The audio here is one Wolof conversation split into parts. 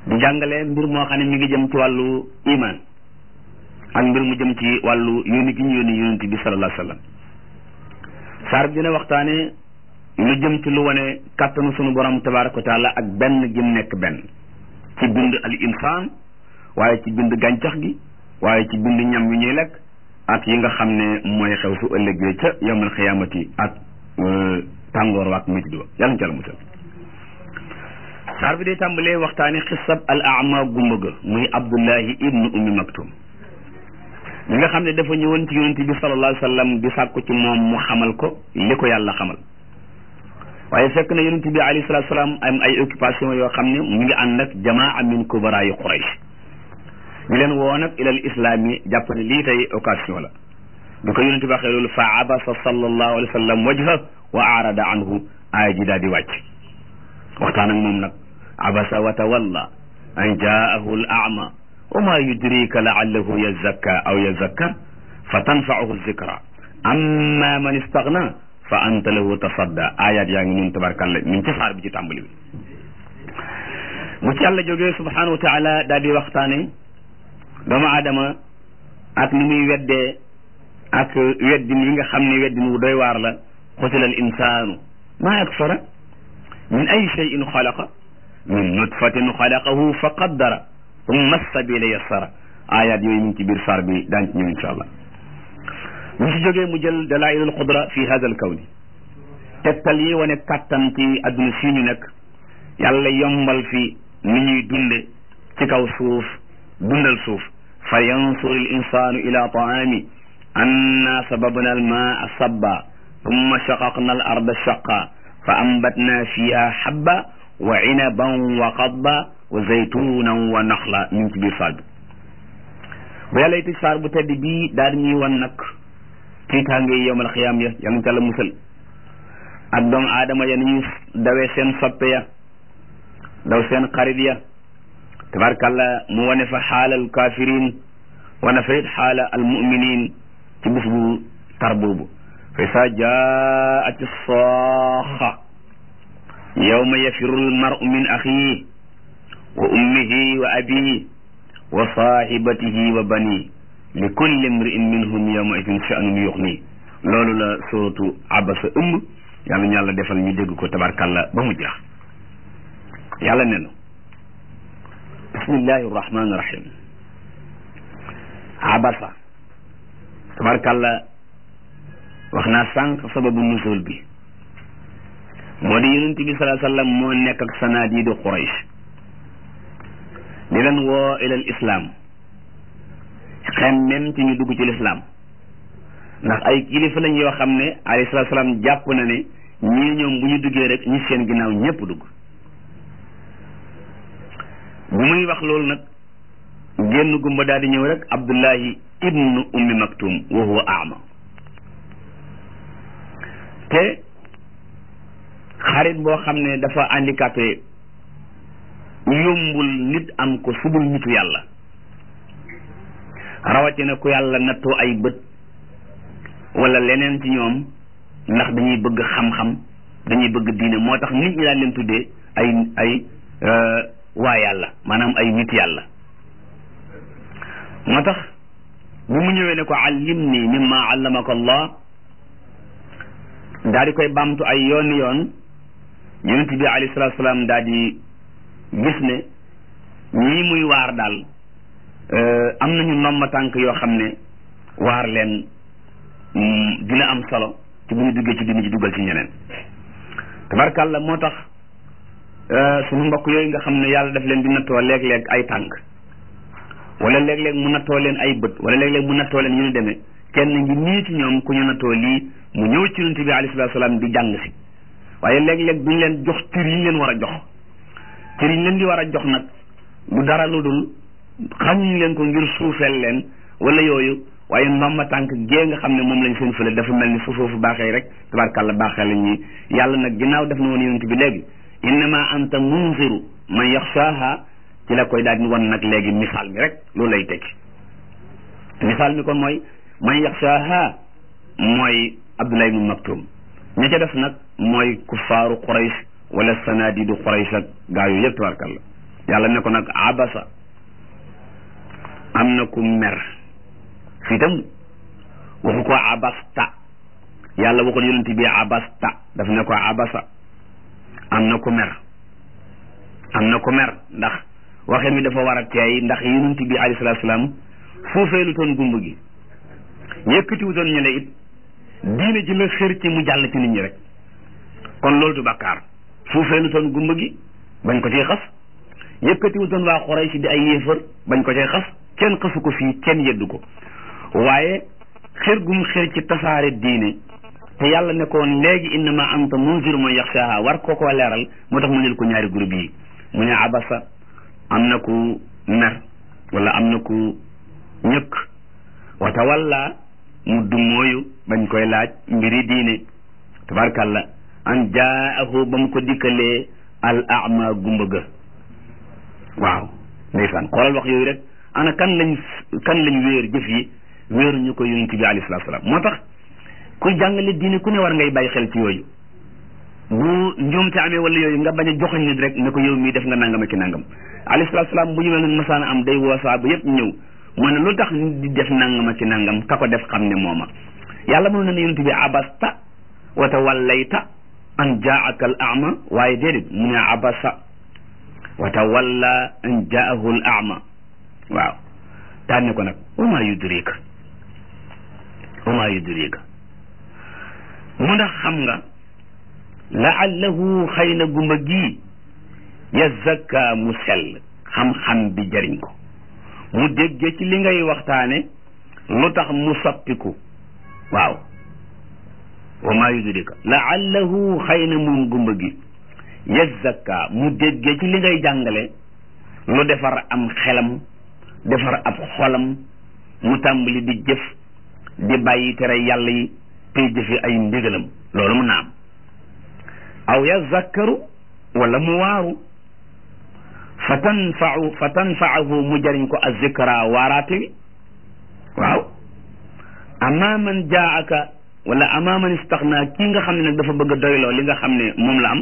di jàngale mbir moo xam ne mi ngi jëm ci wàllu iman ak mbir mu jëm ci wàllu yónni gi ñu yónni yonent bi sallallahu alayhi wa sallam saar bi dina waxtaane lu jëm ci lu wane kàttanu sunu borom tabaraka wa taala ak benn gim nekk benn ci bind al insaan waaye ci bind gàncax gi waaye ci bind ñam yu ñuy lekk ak yi nga xam ne mooy xew su ëllëgee ca yawmal xiyaamati ak tàngoor waak métti wa yàlla na ca la musal saar bi day tàmbalee waxtaane xisab al ama gumba ga muy abdullahi ibnu ummi maktum li nga xam ne dafa ñëwoon ci yonent bi sallallahu alayhi wa sallam di sàkku ci moom mu xamal ko li ko yàlla xamal waaye fekk na yonent bi alayhi salatu salaam am ay occupation yoo xam ne mu ngi ànd ak jamaa min kubaraayi quraysh ñu leen woo nag ilal islam yi jàpp ne lii tey occasion la bi ko yonent bi waxee loolu fa abasa sallallahu alayhi wa sallam wajha wa arada anhu aaya ji daal di wàcc waxtaan ak moom nag abasa wa tawalla an jaahu al ama wa ma yudrika laallahu yazakka aw yazakkar fa tanfaahu zikra amma man istagna fa anta lahu tasadda ayat yaa ngi ñun tabarkalla mi ngi ci saar bi ci tàmbali bi mu ci yàlla jógee subhanahu wa taala daal di waxtaane doomu aadama ak ni muy weddee ak weddin yi nga xam ne weddin wu doy waar la xutila al insaanu maa akfara min ay cheyin xalaqa min nutfatin xalaqahu fa qaddara summa sabila yassara ayat yooyu mu ngi ci biir saar bi daan ci ñëw insha allah mu ci jógee mu jël dalailul qudra fi hada al kawni tegtal yi wane kàttan ci adduna fii ñu nekk yàlla yombal fi ni ñuy dunde ci kaw suuf dundal suuf fa yansur al insanu ila taami anna sababna al maa sabba thumma shaqaqna al arda shaqa fa ambatna fiha habba wa inaban wa qadba wa zaytunan wa naxla mi ngi ci biir saar bi bu yàlla tëj saar bu tedd bii daal ñuy wan nag tiitaange yi yowmal xiyaam ya yal na ca la musal ak doomu aadama ya ni ñuy dawee seen soppe ya daw seen xarit ya tabarkàlla mu wane fa xaalal kafirin wane fa it xaala al muminin ci bés bu tar boobu fa sa jaati saaxa yawma yafiru al maru min axihi wa ummihi wa abihi wa sahibatihi wa bani li kulli imri'in minhum yawma idin sha'nun yughni loolu la suratu abasa ëmb yàlla ñu yàlla defal ñu dégg ko tabarkàlla ba mu jeex yàlla ne na bismillahi rahmani rahim abasa tabarkàlla wax naa sànq sababu nusul bi moo di yonent bi salaa sallam moo nekk ak sanaadiidu Quraysh di leen woo ilal islam xem même ci ñu dugg ci lislaam ndax ay kilifa lañ yoo xam ne alayhi salaatu salaam jàpp na ne ñii ñoom bu ñu duggee rek ñi seen ginnaaw ñépp dugg bu muy wax loolu nag génn gumba daal di ñëw rek abdullahi ibnu ummi maktum wa huwa ama te xarit boo xam ne dafa handicapé yombul nit am ko subul nitu yàlla rawatina ku yàlla nattoo ay bët wala leneen ci ñoom ndax dañuy bëgg xam-xam dañuy bëgg diine moo tax nit ñi daan leen tuddee ay ay waa yàlla maanaam ay nit yàlla moo tax bi mu ñëwee ne ko allimni mimma allamaka allah daal di koy bamtu ay yoon yoon yonent bi alayhi salaatu salaam daal di gis ne ñii muy waar daal am nañu ndomba tànk yoo xam ne waar leen dina am solo ci bu ñu duggee ci dina ci duggal ci ñeneen tabarkàlla moo tax suñu mbokk yooyu nga xam ne yàlla daf leen di nattoo léeg-léeg ay tànk wala léeg-léeg mu nattoo leen ay bët wala léeg-léeg mu nattoo leen ñu ñu demee kenn ngi nii ci ñoom ku ñu nattoo lii mu ñëw ci yonent bi alayhi salaatu salaam di jàng si waaye léeg-léeg duñ leen jox cër yi ñu leen war a jox cër yi ñu leen di war a jox nag du dara lu dul xamuñ leen ko ngir suufeel leen wala yooyu waaye ndomba tànk gée nga xam ne moom lañ seen fële dafa mel ni fu foofu baaxee rek tabarkàlla baaxee la ñuy yàlla nag ginnaaw def na woon yonent bi léegi innama anta munziru man yaxshaaha ci la koy daal di wan nag léegi misaal mi rek loolu lay tekki misaal mi kon mooy man yaxshaaha mooy Abdullah ibn Maktum ña ca def nag mooy kuffaaru Quraysh wala sanadidu Quraysh ak gaa yooyu yëpp tabarkàlla yàlla ne ko nag abasa am na ku mer fii tam waxu ko abasta yàlla waxul yonent bi abasta daf ne ko abasa am na ku mer am na ku mer ndax waxin mi dafa war a teey ndax yonent bi alayhi salaatu salaam fuufeelu toon gumb gi yëkkatiwutoon ñu ne it diine ji la xër ci mu jàll ci nit ñi rek kon loolu du bàkkaar fuufeelu toon gumb gi bañ ko cee xas yëkkatiwutoon waa Quraysh di ay yéefar bañ ko cee xas kenn xasu ko fii kenn yeddu ko waaye xër gum xër ci tasaare diine te yàlla ne ko léegi innama anta munzir man yaxshaha war koo koo leeral moo tax mu nel ko ñaari groupe yi mu ne abasa am na ku mer wala am na ku ñëkk wa tawalla mu dummóoyu bañ koy laaj mbiri diine tabarkalla an jaahu ba mu ko dikkalee al ama gumba ga waaw ndeysaan xoolal wax yooyu rek ana kan lañ kan lañ wéer jëf yi wéeruñu ko yonent bi alayhi salaatu salaam moo tax ku jàngale diine ku ne war ngay bàyyi xel ci yooyu bu njuumte amee wala yooyu nga bañ a joxoñ nit rek ne ko yow mii def nga nangam ak ki nangam alayhi salaatu salaam bu ñu mel ne masaana am day woo saaba yëpp ñëw mu ne lu tax nit di def nangam ak ki nangam ka ko def xam ne mooma yàlla mënu na ne yonent bi abasta wa tawallayta an jaaka al ama waaye déedéet mu ne abasa wa tawalla an jaahu al ama waaw tànne ko nag wa maa yudrika wa maa yudrika mu ndax xam nga laallahu xëy na gumba gii yazakka mu sell xam-xam bi jëriñ ko mu dégge ci li ngay waxtaane lu tax mu soppiku waaw wa maa yudrika laallahu xëy na moom gumba gi yazakka mu dégge ci li ngay jàngale lu defar am xelam defar ab xolam mu tàmbali di jëf di bàyyi tere yàlla yi tey jëfe ay ndigalam loolu mun na am aw yazakkaru wala mu waaru fa tanfau fa tanfaahu mu jëriñ ko azikra waaraate wi waaw amma man jaaka wala amma man istaxna kii nga xam ne nag dafa bëgg a doyloo li nga xam ne moom la am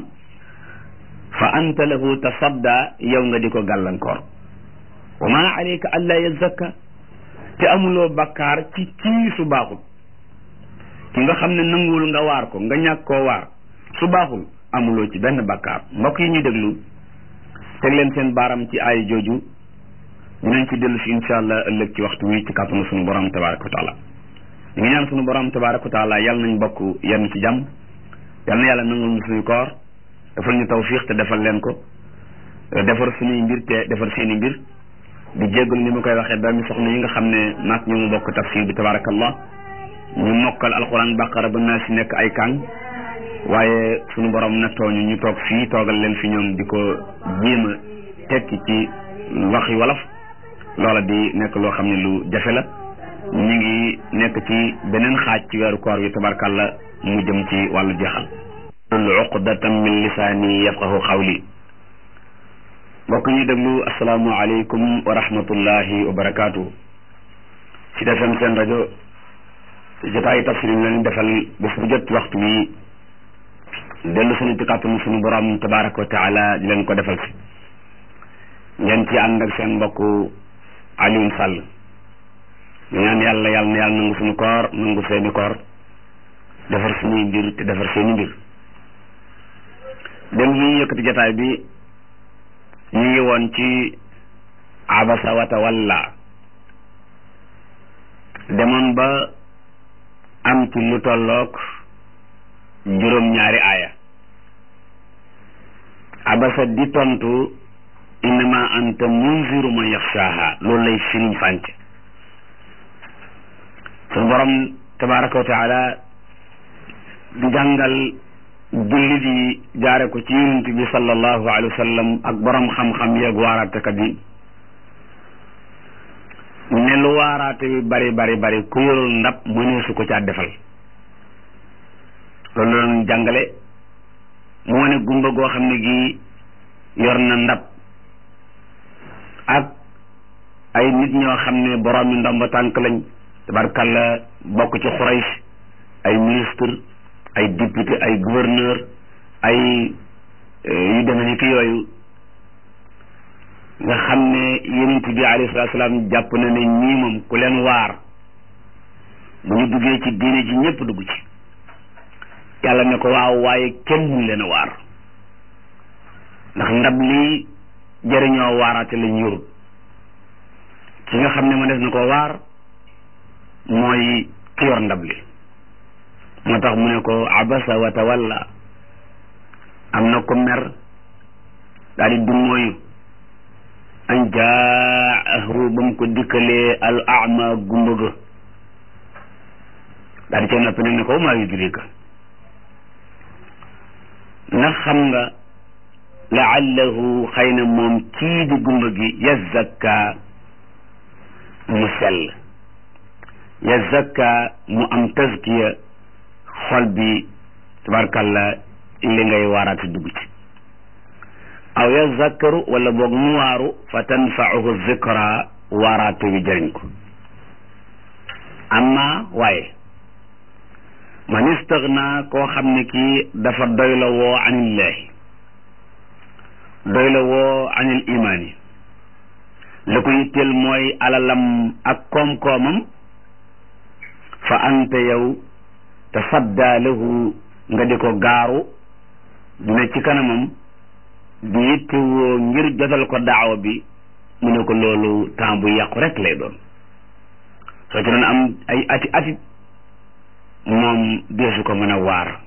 fa anta lahu tasadda yow nga di ko gàllankoor wa ma alayka alla yazakka te amuloo bakkaar ci kii su baaxul ki nga xam ne nanguwul nga waar ko nga ñàkk koo waar su baaxul amuloo ci benn bakkaar mbokk yi ñuy déglu teg leen seen baaram ci ay jooju dinañ ci dellu si insha allah ëllëg ci waxtu wi ci kàttanu sunu borom tabaraka wa taala ñu ngi ñaan sunu borom tabaraka wa taala yàlla nañ bokk yenn ci jàmm yal na yàlla nangul ñu suñu koor defal ñu tawfiq te defal leen ko defar suñuy mbir te defar seeni mbir di jéggalu ni ma koy waxee doomi soxna yi nga xam ne maak ñu mu bokk tafsir bi tabarakallah ñu mokkal alquran baqara ba naa si nekk ay kàng waaye suñu borom nattooñu ñu toog fii toogal leen fi ñoom di ko jéem a tekki ci waxi wolof loola di nekk loo xam ne lu jafe la ñu ngi nekk ci beneen xaaj ci weeru koor wi tabarkalla mu jëm ci wàllu jeexal uqdatan min lisaani yafqahu xawli mbokk ñu déglu asalaamu aleykum wa rahmatullahi wa barakaatu ci defem seen rajo jotaayu tafsir yi leen defal bés bu jot waxtu wi dellu suñu ci kàttanu suñu borom tabaraka wa taala di leen ko defal si ngeen ci ànd ak seen mbokk Alioune Sall ñu ñaan yàlla yàlla na yàlla nangu suñu koor nangu seeni koor defar suñuy mbir te defar seeni mbir dem ñu yëkkati jotaay bi ñu ngi woon ci abasa wa tawalla demoon ba am ci lu tolloog juróom-ñaari aaya abasa di tontu innama anta munziru man yaxshaaha loolu lay firiñ fànc suñu borom tabaraka wa taala di jàngal jullit yi jaare ko ci yonent bi sallallahu alayhi wa sallam ak borom xam-xam yeeg waaraatekat yi ne lu waaraate bi bari bari bari ku yorul ndab mënee su ko caa defal loolu la doon jàngale mu wane gumba goo xam ne gi yor na ndab ak ay nit ñoo xam ne borom yi ndomba tànk lañ tabarkalla bokk ci Quraysh ay ministre ay député ay gouverneur ay yu demee ni ki yooyu nga xam ne yonent bi alayhi salaatu salaam jàpp na ne ñii moom ku leen waar bu ñu duggee ci diine ji ñëpp dugg ci yàlla ne ko waaw waaye kenn mun leen a waar ndax ndab lii jëriñoo waaraate lañ yorut ki nga xam ne ma def na ko waar mooy ki yor ndab li moo tax mu ne ko abasa wa tawalla am na ko mer daal di dummóoyu an jaahu ba mu ko dikkalee al ama gumba ga daal di cee noppi nag ne ko maa yudrika ndax xam nga laallahu xëy na moom kii di gumba gi yazakka mu sell yazakka mu am tazkiya xol bi tabarkalla li ngay waaraati dugg ci aw yazakkaru wala boog mu waaru fa tanfauhu zikra waaraate bi jëriñ ko amma waaye man istaghna koo xam ne kii dafa doy la woo anillahi doy la woo anil imaani la ko yitteel mooy alalam ak koom-koomam fa anta yow tasadda lahu nga di ko gaaru dina ci kanamam di yittewoo ngir jotal ko daawa bi mu ne ko loolu temps bu yàqu rek lay doon soo ci doon am ay ati ati moom deesu ko mën a waar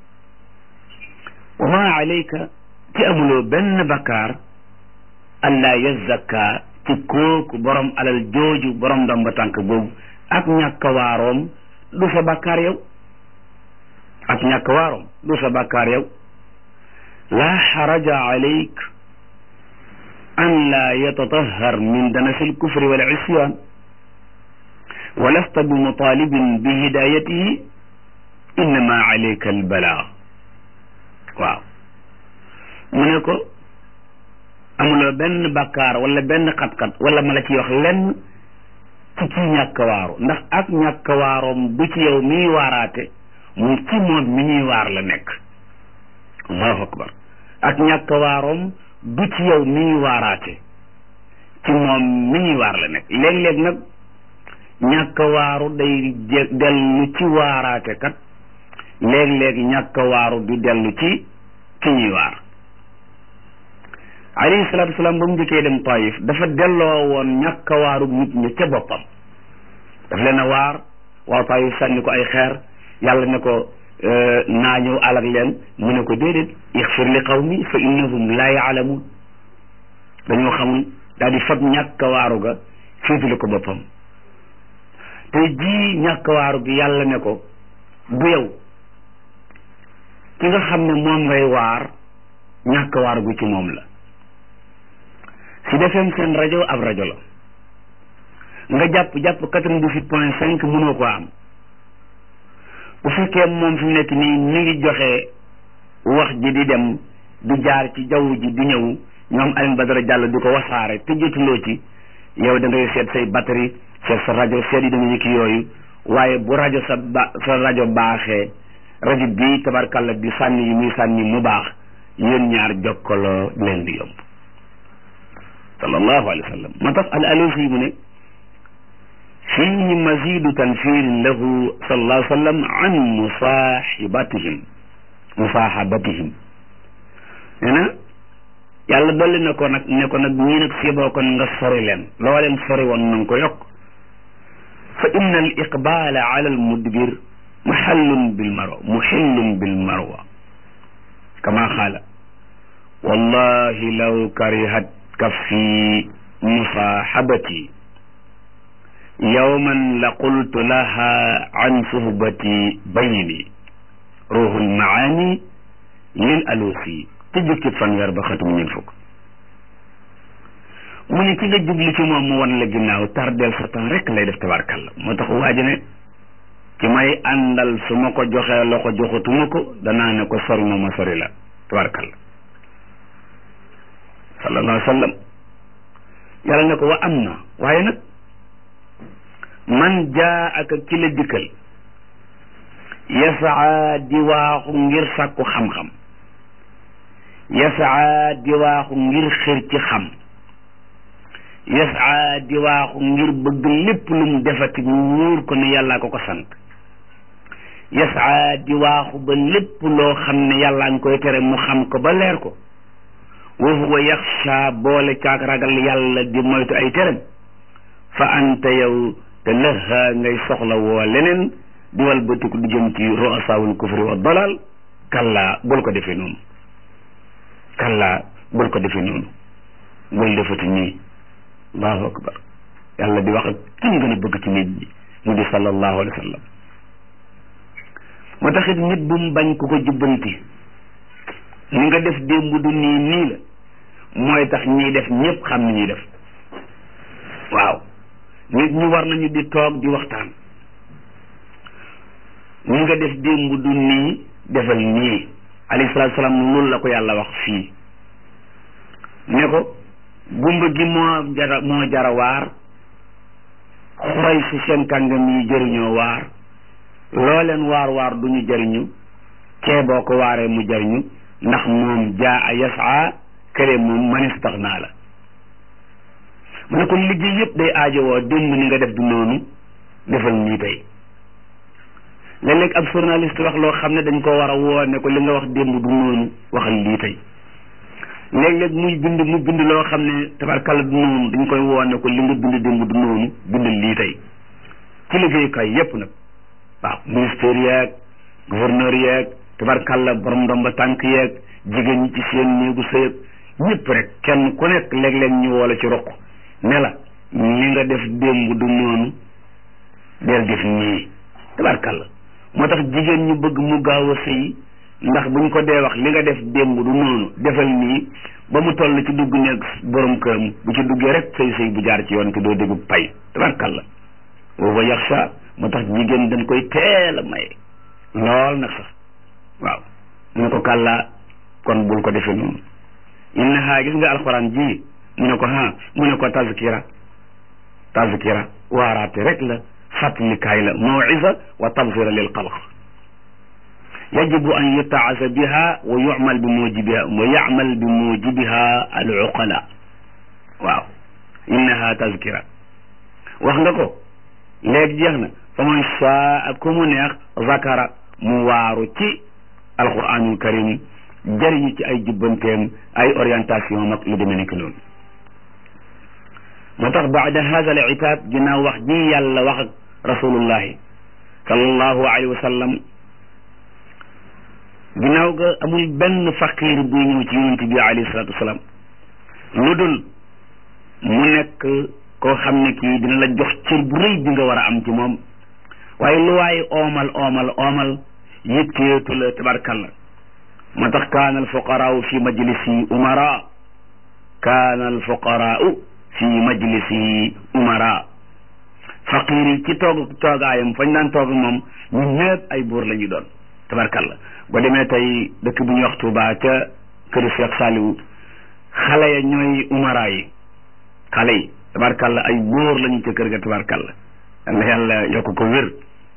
wa ma alayka ci amuloo benn bakkaar allah yazakka ci kooku borom alal jooju borom ndomba tànk boobu ak ñàkk waaroom du sa bakkaar yow ak ñàkk waaroom du sa bakkaar yow laa xaraja alayk an laa yatatahar min danasi alkufri wal isyan wa lasta bi mutalibin bi hidayatihi innama alayka albalaag waaw mu ne ko amuloo benn bakkaar wala benn xat-xat wala ma la ci wax lenn ci ci ñàkk waaru ndax ak ñàkk waaroom du ci yow miy waaraate mu ci moom mi ñuy waar la nekk allahu akbar ak ñàkk waaroom du ci yow mi ñuy waaraate ci moom mi ñuy waar la nekk léeg-léeg nag ñàkk waaru day dellu ci waaraate kat léeg-léeg ñàkk waaru du dellu ci ki ñuy waar alayhi salaatu wasalaam ba mu njëkkee dem Taif dafa delloo woon ñàkk waaru nit ñi ca boppam daf leen a waar waaw Taif sànni ko ay xeer yàlla ne ko naa ñëw alak leen mu ne ko déedéet ixfir li qawmi fa innahum laa yaalamuun dañoo xamul daal di fab ñàkk waaru ga féetale ko boppam tey jii ñàkk waaru gi yàlla ne ko du yow ki nga xam ne moom ngay waar ñàkk waaru gu ci moom la si defem seen rajo ab rajo la nga jàpp jàpp quatre-vingt-dix-huit point cinq mënoo ko am bu fekkee moom fi mu nekk nii mi ngi joxe wax ji di dem di jaar ci jaww ji di ñëw ñoom Alioune Badara Diallo di ko wasaare te jotuloo ci yow da ngay seet say batterie seet sa rajo seet yi dama ki yooyu waaye bu rajo sa ba sa rajo baaxee rajo bii tabarkalla di sànni yi muy sànni mu baax yéen ñaar jokkaloo leen di yomb sallallahu alayhi wa sallam moo tax al alusi mu ne fii mazidu tanfirin lahu sallallahu alayhi wa sallam an musaaxibatihim musaaxabatihim nee na yàlla dolli na ko nag ne ko nag ñii nag siiboo kon nga sori leen loo leen sori woon na nga ko yokk fa inna al iqbala ala al mudbir muxallun bil marwa muxillun bil marwa kama qaala wallahi law karihat kaffi musaaxabati yowman la qultu laha an suhbati bayni ruuxul maani lil alusi te jukkit fanweer ba xatum ñeent fukk mu ne ki nga jubli ci moom mu wan la ginnaaw tardeel sa temps rek lay def tabarkalla moo tax waaji ne ki may àndal su ma ko joxee loxo joxatuma ko danaa ne ko sori ma ma sori la tabarkalla sallallahu alayhi wa sallam yàlla ne ko wa am na waaye nag man jaa ak ki la dikkal yasaa di waaxu ngir sàkku xam-xam yasaa di waaxu ngir xër ci xam yasaa di waaxu ngir bëgg lépp lu mu defati mu wóor ko ne yàllaa ko ko sant yasaa di waaxu ba lépp loo xam ne yàllaa ngi koy tere mu xam ko ba leer ko wa huwa yaxsha boole caag ragal yàlla di moytu ay terem fa anta yow te lëha ngay soxla woo leneen di wal bëtiku di jëm ci ru'asaawul kufri wa dalal kallaa bul ko defee noonu kallaa bul ko defee noonu bul defati nii allahu akbar yàlla di wax ak ki mu gën a bëgg ci nit ñi mu di sallallahu alayhi wa sallam moo taxit nit bu mu bañ ku ko jubbanti ni nga def démb du nii nii la mooy tax ñiy def ñëpp xam ni ñuy def waaw nit ñi war nañu di toog di waxtaan ni nga def démb du nii defal nii alayhi salaatu salaam loolu la ko yàlla wax fii ne ko gumba gi moo jara moo jara waar xoy si seen kàngam yi jëriñoo waar loo leen waar waar du ñu jëriñu kee boo ko waaree mu jëriñu ndax moom jaa a yasaa kële moom manistax naa la mu ne ko liggéey yëpp day aajowoo démb ni nga def du noonu defal nii tey léeg-léeg ab journaliste wax loo xam ne dañ ko war a woo ne ko li nga wax démb du noonu waxal lii tey léeg-léeg muy bind mu bind loo xam ne tabarkalla du noonu dañ koy woo ne ko li nga bind démb du noonu bindal lii tey ci liggéeyukaay yépp nag waaw ministère yeeg gouverneur yeeg tabarkalla borom ndomba tànk yeeg jigéen ñi ci seen néegu sëyëg ñëpp rek kenn ku nekk léeg-léeg ñu woo la ci roq ne la li nga def démb du noonu del def nii tabarkalla moo tax jigéen ñu bëgg mu gaaw a sëy ndax buñ ko dee wax li nga def démb du noonu defal nii ba mu toll ci dugg nekk borom këram bu ci duggee rek sëy sëy bu jaar ci yoon te doo déggu pay tabarkalla booba yaxsha moo tax jigéen dañ koy teel a maye lool nag sax waaw mu ne ko kàllaa kon bul ko defee noonu innaha gis nga alxuraan ji mu ne ko ha mu ne ko tazkira tazkira waaraate rek la fàttalikaay la mawisa wa tabsira lil xalq yajibu an yutaasa biha wa yumal bi mujibiha wa yamal bi mujibiha al uqala waaw innaha tazkira wax nga ko léegi jeex na fa man saa ku mu neex zakara mu waaru ci alquranul karim jëriñu ci ay jubbanteem ay orientation mag lu demee nekk noonu moo tax baada hada al itaab ginnaaw wax ji yàlla wax ak rasulullahi sallallahu alayhi wa sallam ginnaaw ga amul benn faqir buy ñëw ci yonent bi alayhi salatu wasalaam lu dul mu nekk koo xam ne kii dina la jox cër bu rëy bi nga war a am ci moom waaye lu waaye oomal oomal oomal yitteetu la tabarkalla moo tax kaana alfuqaraau fi majlisi umara kaana alfuqaraau fi majlisi umara faqir yi ci toog toogaayam fañ daan toog moom ñu ñëpp ay buur la ñu doon tabarkalla ba demee tey dëkk bu ñuy wax Tuuba ca këru Cheikh Saliou xale ya ñooy umara yi xale yi tabarkalla ay buur lañu ca kër ga tabarkalla yàlla yàlla yokk ko wér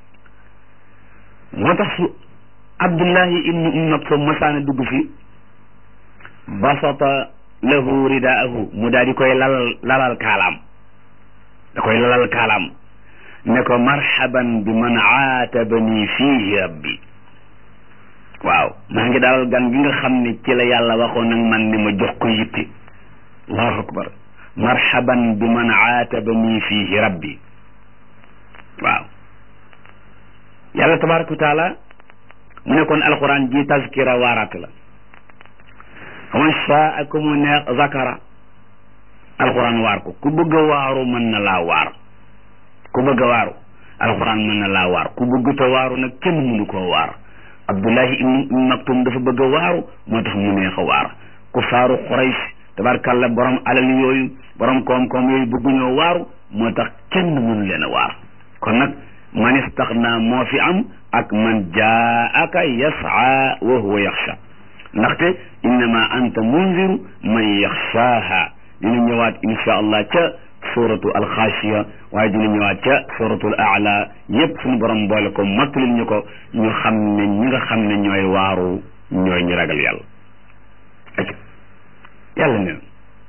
moo tax su abdullahi ibnu um maktum masaana dugg fi basata lahu ridaahu mu daal di koy lalal lalal kaalaam da koy lalal kaalaam ne ko marhaban bi man aatabani fiihi rabbi waaw maa ngi dalal gan gi nga xam ne ci la yàlla waxoon nag man ni ma jox ko yitte allahu akbar marhaban bi man aatabani fiihi rabbi waaw yàlla tabaraka wa taala mu ne kon alquran ji tazkira waaraat la faman shaa ku mu neex zakara alquran waar ko ku bëgg a waaru mën na laa waar ku bëgg a waaru alquran mën na laa waar ku bëgg te waaru nag kenn mënu koo waar abdullahi ibnu maktum dafa bëgg a waaru moo tax mu neex a waar ku faaru xuraysh tabarkalla borom alal yooyu borom koom-koom yooyu bëgguñoo waaru moo tax kenn mënu leen a waar kon nag man istaxna moo fi am ak man jaaka yasaa wa huwa yaxsha ndaxte innama anta munziru man yaxshaaha dina ñëwaat insha allah ca suratu alxaashiya waaye dina ñëwaat ca suratul aala yépp suñu borom boole ko mattalil ñu ko ñu xam ne ñi nga xam ne ñooy waaru ñooy ñu ragal yàlla ak yàlla ne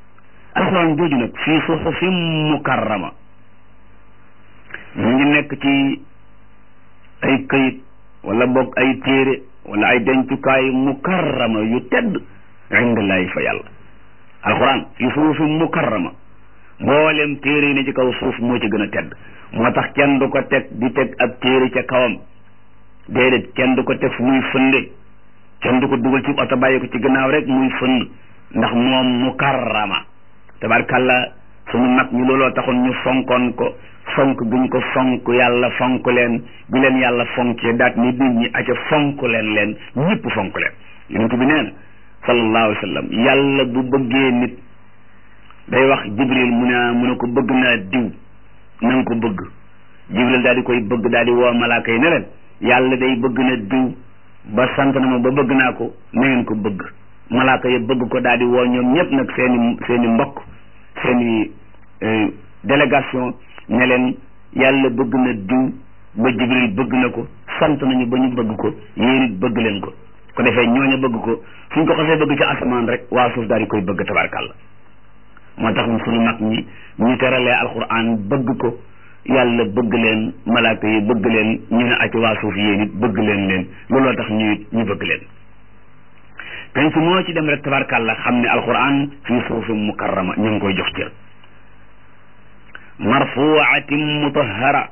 alxuraan jooju nag fii suxufin mukarrama mu ngi nekk ci ay këyit wala boog ay téere wala ay dencukaay mukarrama yu tedd indallaahi fa yàlla alxuraan fii suxufin mukarrama mboolem téere yi ne ci kaw suuf moo ci gën a tedd moo tax kenn du ko teg di teg ab téere ca kawam déedéet kenn du ko teg fu muy fënde kenn du ko dugal ci oto bàyyi ko ci gannaaw rek muy fënd ndax moom mukarrama tabarkàlla sunu mag ñi looloo taxoon ñu fonkoon ko fonk guñ ko fonk yàlla fonk leen bi leen yàlla fonkee daat ni nit ñi aca fonk leen leen ñëpp fonk leen yonent bi nee na sallallahu alayhi wa sallam yàlla bu bëggee nit day wax jibril mu ne mu ne ko bëgg naa diw na nga ko bëgg jibril daal di koy bëgg daal di woo malaaka yi ne leen yàlla day bëgg na diw ba sant na ma ba bëgg naa ko na ngeen ko bëgg malaaka yi bëgg ko daal di woo ñoom ñëpp nag seeni seeni mbokk seeni délégation ne leen yàlla bëgg na diw ba jibril bëgg na ko sant nañu ba ñu bëgg ko yéen it bëgg leen ko ko defee ñooñu bëgg ko suñ ko xasee bëgg ci asamaan rek waa suuf daal di koy bëgg tabarkàlla moo tax suñu mag ñi ñu teralee alquran bëgg ko yàlla bëgg leen malaaka yi bëgg leen ñu ne acc waa suuf yéen it bëgg leen leen looloo tax ñu it ñu bëgg leen penc moo ci dem rek tabarkàlla xam ne alquran fii suufin mukarrama ñu ngi koy jox cër marfuatin mutahara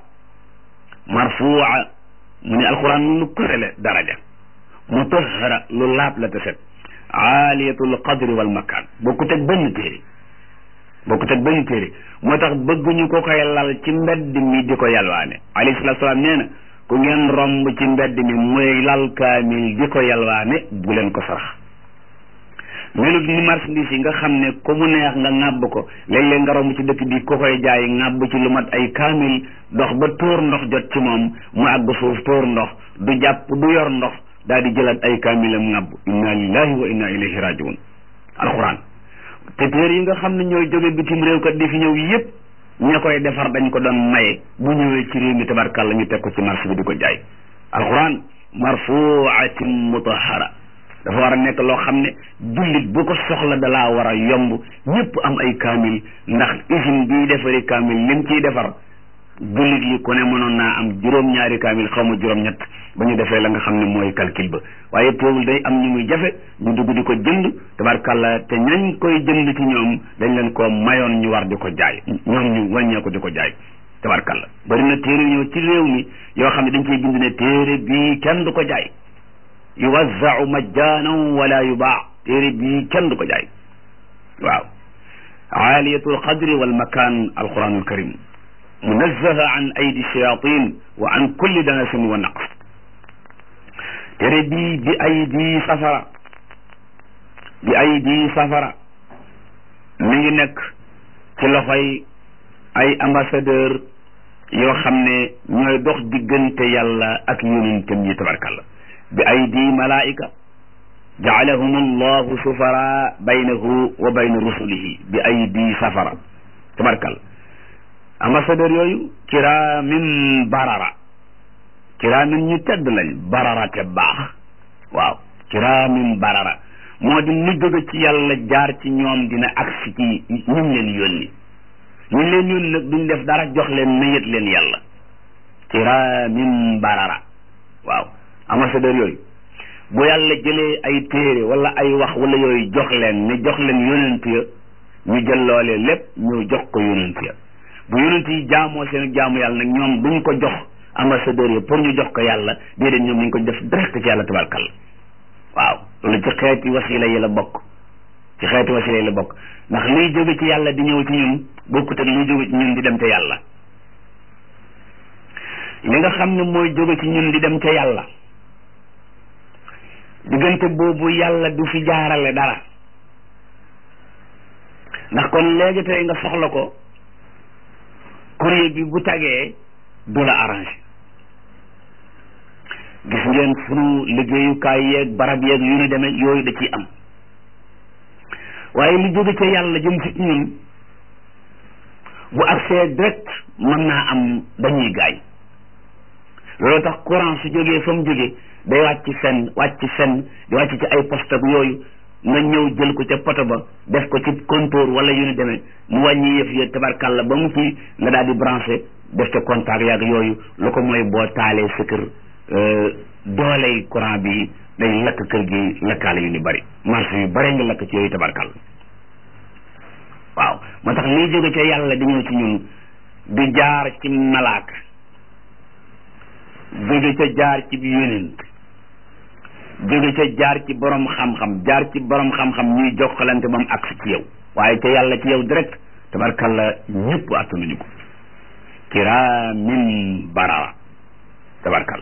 marfua mu ne alquran lu kërele daraja mutahara lu laab la te set aaliyatul qadri wal makaan bokkut ak benn téere bokkut ak benn téere moo tax bëgguñu ko koy lal ci mbedd mi di ko yalwaane alayhi salaatu salaam nee na ku ngeen romb ci mbedd mi muy lal kaamil di ko yalwaane bu leen ko sarax melut ni marchandise yi nga xam ne ku mu neex nga ŋàbb ko léeg-léeg nga romb ci dëkk bi ku koy jaay ŋàbb ci lu mat ay kaamil dox ba tóor ndox jot ci moom mu àgg suuf tóor ndox du jàpp du yor ndox daal di jëlaat ay kaamilam ŋàbb inna lillahi wa inna ilayhi rajiun alquran te téere yi nga xam ne ñooy jóge bitim réew kat di fi ñëw yépp ña koy defar dañ ko doon maye bu ñëwee ci réew mi tabarkàlla ñu teg ko ci marché bi di ko jaay alquran marfuatin mutahara dafa war a nekk loo xam ne jullit bu ko soxla dalaa war a yomb ñëpp am ay kaamil ndax usine bii defari kaamil lim ciy defar jullit yi ku ne mënoon naa am juróom-ñaari kaamil xaw ma juróom-ñett ba ñu defee la nga xam ne mooy calcul ba waaye teewul day am ñu muy jafe ñu dugg di ko jënd tabarkàlla te ñañ koy jënd ci ñoom dañ leen ko mayoon ñu war di ko jaay ñoom ñu wàññee ko di ko jaay tabarkàlla bari na téere ñëw ci réew mi yoo xam ne dañ koy bind ne téere bii kenn du ko jaay yuwazzau majjaanan wala yubaa téere bii kenn du ko jaay waaw aaliyatul qadri wal makaan alquranul karim munazzaha an aydi shayatin wa an kulli danasin wa naqs téere bii bi aydi safara bi aydi safara mi ngi nekk ci loxoy ay ambassadeur yoo xam ne ñooy dox diggante yàlla ak yonentam yi tabarkàlla bi aydi malaika jaalahum allahu sufara baynahu wa bayna rusulihi bi aydi safara tabarkàlla ambassadeur yooyu kiraamin barara kiraamin ñu tedd lañ barara te baax waaw kiraamin barara moo di lu jóge ci yàlla jaar ci ñoom dina agsi ci ñun leen yónni ñu leen yónni nag duñ def dara jox leen nayët leen yàlla kiraamin barara waaw ambassadeur yooyu bu yàlla jëlee ay téere wala ay wax wala yooyu jox leen ne jox leen yonent ya ñu jël loolee lépp ñu jox ko yonent ya bu yonent yi jaamoo seen jaamu yàlla nag ñoom duñ ko jox ambassadeur yi pour ñu jox ko yàlla déedéet ñoom ñu ko def direct ci yàlla tabarkalla waaw loolu ci xeeti wasila yi la bokk ci xeeti wasila yi la bokk ndax luy jóge ci yàlla di ñëw ci ñun bokkut ak luy jóge ci ñun di dem ca yàlla li nga xam ne mooy jóge ci ñun di dem ca yàlla diggante boobu yàlla du fi jaarale dara ndax kon léegi tey nga soxla ko courrier bi bu tagee du la arrangé gis ngeen sunu liggéeyukaay yeeg barab yeeg yu ni demee yooyu da ciy am waaye lu jóge ca yàlla jëm ci ñun bu accès direct mën naa am dañuy gaañ loolu tax courant su jógee fa mu jógee day wàcc fenn wàcc fenn di wàcc ci ay poste ak yooyu nga ñëw jël ko ca poto ba def ko ci compteur wala yu ni demee mu wàññi yëf ya tabarkàlla ba mu ci nga daal di branché def ca contact yaag yooyu lu ko mooy boo taalee sa kër dooley courant bi day lakk kër gi lakkaale yu ni bari marché yu bare nga lakk ci yooyu tabarkàlla waaw moo tax liy jóge ca yàlla di ñëw ci ñun di jaar ci malaaka jóge ca jaar ci yonent jóge ca jaar ci borom xam-xam jaar ci borom xam-xam ñuy jokkalante ba mu agsi ci yow waaye ca yàlla ci yow direct tabarkalla ñëpp attanuñu ko kiraamin barara tabarkalla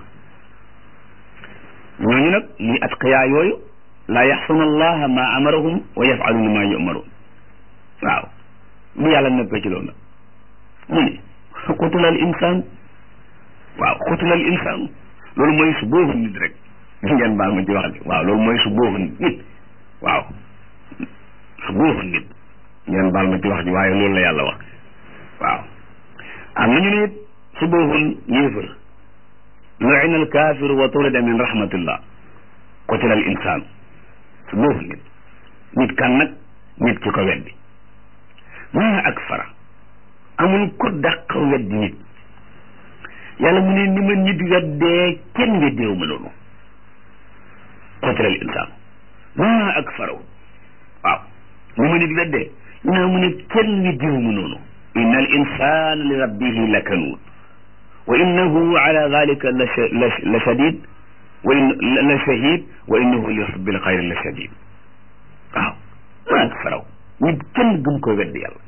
ñooñu nag muy atqiyaa yooyu laa yaxsuna allaha ma amarahum wa yafaluna ma yumaruun waaw bu yàlla nekkee ci loolu nag mu ne qutila al insaan waaw qutila al insaan loolu mooy su boobu nit rek ngeen baal ma ci wax ji waaw loolu mooy su boobu nit waaw su boobu nit ngeen baal ma ci wax ji waaye loolu la yàlla wax waaw am nañu ne it su boobu yéefar lu'ina al kaafiru wa turida min rahmatillah qutila al insaan su boobu nit nit kan nag nit ki ko weddi maa akfara amul ko dàq weddi nit yàlla mu ne ni ma nit weddee kenn weddeewu ma loolu qutila al insaan maa akfarahu waaw ni ma nit weddee naa mu ne kenn weddeewu ma noonu inna al insana li rabbihi lakanuud wa innahu ala dalika la shadid wa in la shahid wa innahu li hubbil xayri la shadid waaw maa akfarahu nit kenn gëm ko weddi yàlla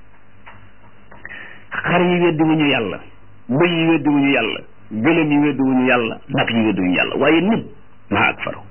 xar yi weddi wuñu yàlla bëy yi weddi wuñu yàlla gëlëm yi weddi wuñu yàlla nag yi weddi wuñu yàlla waaye nit maa ak faro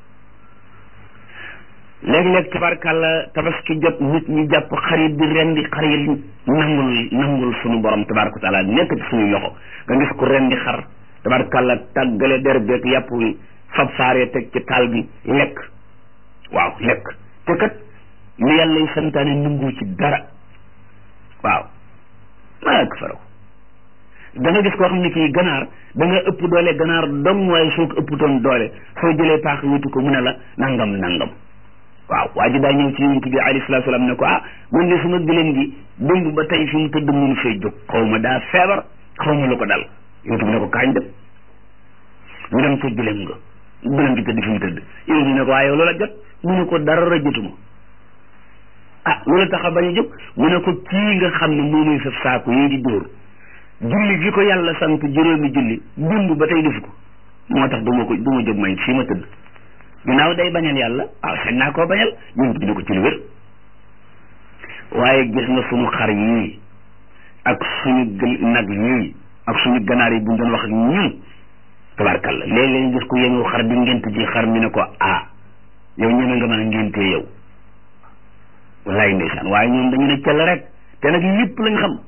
léeg-léeg tabarkàlla tabaski jot nit ñi jàpp xar yi di rendi xar yi nangul nangul sunu borom tabaraka wa taala nekk ci suñuy loxo nga gis ko rendi xar tabarkàlla tàggale der beeg yàpp wi fab saaree teg ci taal bi lekk waaw lekk te kat li yàlla yi santaane nangu ci dara waaw maa ak faraw da nga gis koo xam ne kii ganaar da nga ëpp doole ganaar dong waaye soo ko ëpputoon doole soo jëlee paax wuti ko mu ne la nangam nangam waaw waa ji daa ñëw ci yonent bi alayhi salaatu salaam ne ko ah man de sama gëlëm gi démb ba tey fi mu tëdd mënu fee jóg xaw ma daa feebar xaw ma lu ko dal yonent bi ne ko kaañ dem ñu dem ca gëlëm nga gëlëm gi tëdd fi mu tëdd yonent bi ne ko waaye loola jot mu ne ko dara jotuma ah loolu tax a bañ a jóg mu ne ko kii nga xam ne moo muy saf saako yii di dóor julli gi ko yàlla sant juróomi julli démb ba tey defu ko moo tax du ma ko du ma jóg may fii ma tëdd ginnaaw day bañal yàlla waaw sañ naa koo bañal ñun bi ne ko ci lu wér waaye gis nga suñu xar yii ak suñu gël nag yii ak suñu ganaar yi buñ doon wax ak ñun tabarkalla léeg-léeg gis ko yéngu xar di ngent ji xar mi ne ko ah yow ñeme nga maa ngentee yow wallaay ndeysaan waaye ñoom dañu ne cell rek te nag lépp lañ xam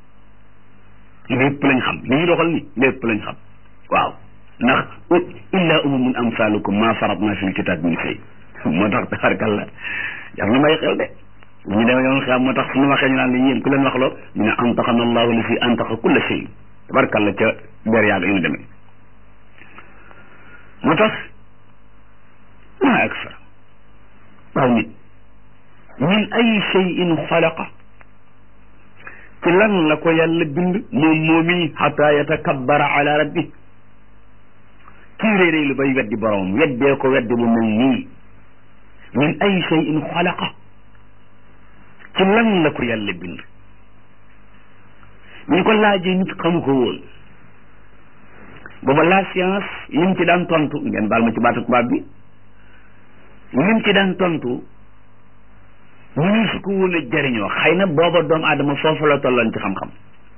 lépp lañ xam li ñu doxal ni lépp lañ xam waaw ndax illa umamun amsalukum ma faratna fil kitab min shay moo tax tabarkalla jar na may xel de bu ñu demee yoon xam moo tax suñu waxee ñu naan li yéen ku leen wax loo ñu ne antaqana allahu li fi antaqa kulla shay tabarkalla ca ber yàgg yu ñu demee moo tax maa akfar waaw nit min ay cheyin xalaqa ci lan la ko yàlla bind moom moomi xata yatakabbara ala rabbi kii réeréy lu bay weddi boromam weddee ko weddi bu mel nii min ay cheyin xalaqa ci lan la ko yàlla bind ñu ko laajee nit xamu ko woon booba la science lim ci daan tontu ngeen baal ma ci baatu tubaab bi lim ci daan tontu ñu su ko woon a jëriñoo xëy na booba doomu aadama foofu la tolloon ci xam-xam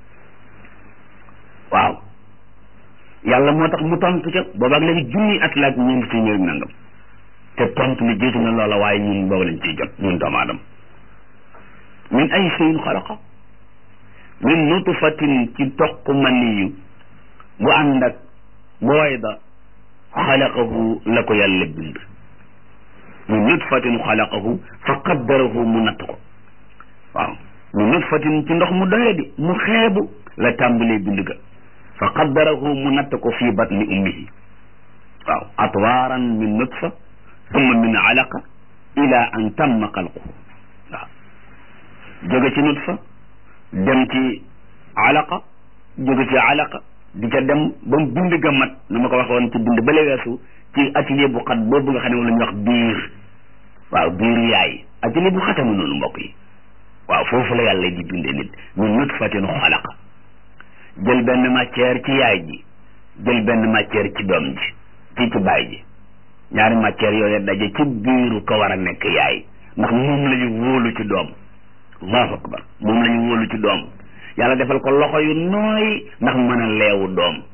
waaw yàlla moo tax mu tontu ca booba ak léegi junni at la ak ñeenti téeméer nangam te tontu li jiitu na loola waaye ñun booba lañ ciy jot ñun doomu aadama min ay shay'in xalaqa min nutfatin ci toq maniyu bu ànd ak booy da xalaqahu la ko yàlla bind min nutfatin xalaqahu fa qaddarahu mu natt ko waaw min nutfatin ci ndox mu doye di mu xeebu la tàmbalee bind ga fa qaddarahu mu natt ko fii batni ummihi waaw atwaaran min nutfa thumma min alaqa ila an tamma xalquhu waaw jóge ci nutfa dem ci alaqa jóge ci alaqa di ca dem ba mu bind ga mat nu ma ko waxoon ci bind bale weesu ci atelier bu xat boobu nga xam ne moom la ñuy wax biir waaw biiru yaay atelier bu xatamu noonu mbokk yi waaw foofu la yàlla di bindee nit min nutfatin xalaqa jël benn matière ci yaay ji jël benn matière ci doom ji ci ci baay ji ñaari matière yooyu daje ci biiru ko war a nekk yaay ndax moom la ñu wóolu ci doom allahu akbar moom la ñu wóolu ci doom yàlla defal ko loxo yu nooy ndax mën a leewu doom